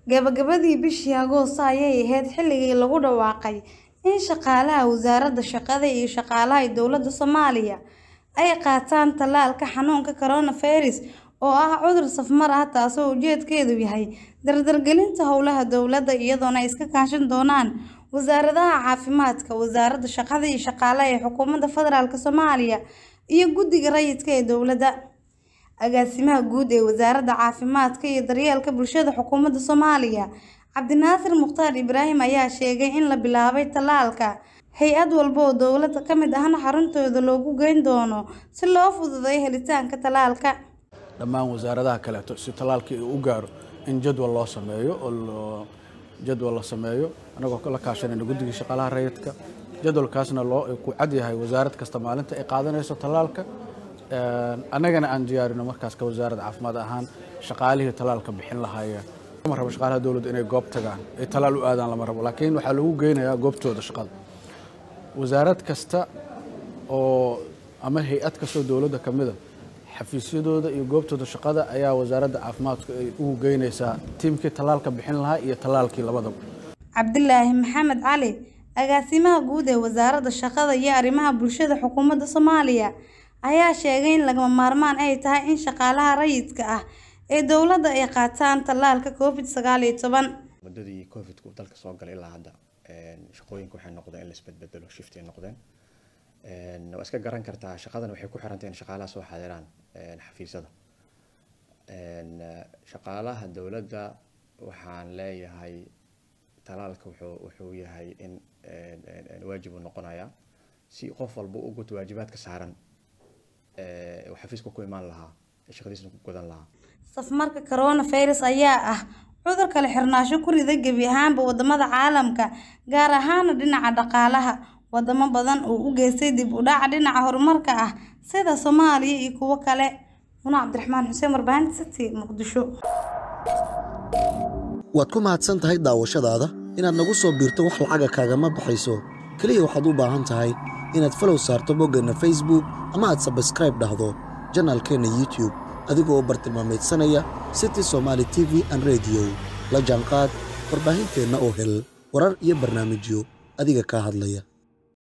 Gabagabadii bishii Agoosto ayay ahayd xilligii lagu dhawaaqay in shaqaalaha Wasaaradda Shaqada iyo Shaqaalaha Dowladda Soomaaliya ay qaataan tallaalka xanuunka coronavirus oo ah cudur safmar ah taasoo ujeedkeedu yahay dardargelinta howlaha dowladda iyadoona ay iska kaashan doonaan wasaaradaha caafimaadka, wasaaradda shaqada iyo shaqaalaha ee xukuumadda federaalk Soomaaliya iyo guddiga rayidka ee dowladda. Agaasimaha guud ee Wasaaradda Caafimaadka iyo Daryeelka Bulshada Xukuumadda Soomaaliya, Cabdinaasir Mukhtaar Ibraahim ayaa sheegay in la bilaabay tallaalka hay'ad walba oo dowladda ka mid ahna xaruntooda loogu geyn doono si loo fududeeyo helitaanka tallaalka. dhammaan wasaaradaha kaleeto si tallaalkii uu u gaaro in jadwal loo sameeyo oo jadwal la sameeyo anagoo la kaashanayna guddigii shaqaalaha rayidka jadwalkaasna loo ku cad yahay wasaarad kasta maalinta ay qaadanayso tallaalka annagana aan diyaarino markaas ka wasaaradda caafimaad ahaan shaqaalihii tallaalka bixin lahaayeen lama rabo shaqaalaha dowladda inay goob tagaan ay tallaal u aadaan lama rabo laakiin waxaa lagu geynayaa goobtooda shaqada wasaarad kasta oo ama hay-ad kastoo dowladda ka mida xafiisyadooda iyo goobtooda shaqada ayaa wasaaradda caafimaadku ay ugu geynaysaa tiimkii tallaalka bixin lahaa iyo tallaalkii labadaba Cabdilaahi Maxamed Cali agaasimaha guud ee Wasaaradda Shaqada iyo Arrimaha Bulshada Xukuumadda Soomaaliya ayaa sheegay in lagama maarmaan ay tahay in shaqaalaha rayidka ah ee dowladda ay qaataan tallaalka Covid sagaal iyo toban. muddadii covidku dalka soo galay ilaa hadda shaqooyinka waxay noqdeen in la isbedbedelo shift ay noqdeen waa iska garan kartaa shaqadan waxay ku xirantahay in shaqaalaha soo xaadiraan xafiisyada shaqaalaha dowladda waxaan leeyahay talaalka wuxuu wuxuu yahay in waajib uu noqonayaa si qof walba u guto waajibaadka saaran uu xafiiska ku imaan lahaa shaqadiisna ku gudan lahaa Safmarka coronavirus ayaa ah cudur kala xirnaansho ku riday gebi ahaanba wadamada caalamka gaar ahaan dhinaca dhaqaalaha wadamo badan oo u geystay dib u dhac dhinaca horumarka ah sida Soomaaliya iyo kuwo kale Muna Cabdiraxmaan Xuseen warbaahinta City Muqdisho waad ku mahadsan tahay daawashadaada inaad nagu soo biirto wax lacaga kaagama baxayso keliya waxaad u baahan tahay inaad falow saarto boggeenna facebook ama aad sabskraib dhahdo janaalkeenna youtube adigoo bartilmaameedsanaya city somaali t v an rediyo la jaanqaad warbaahinteenna oo hel warar iyo barnaamijyo adiga kaa hadlaya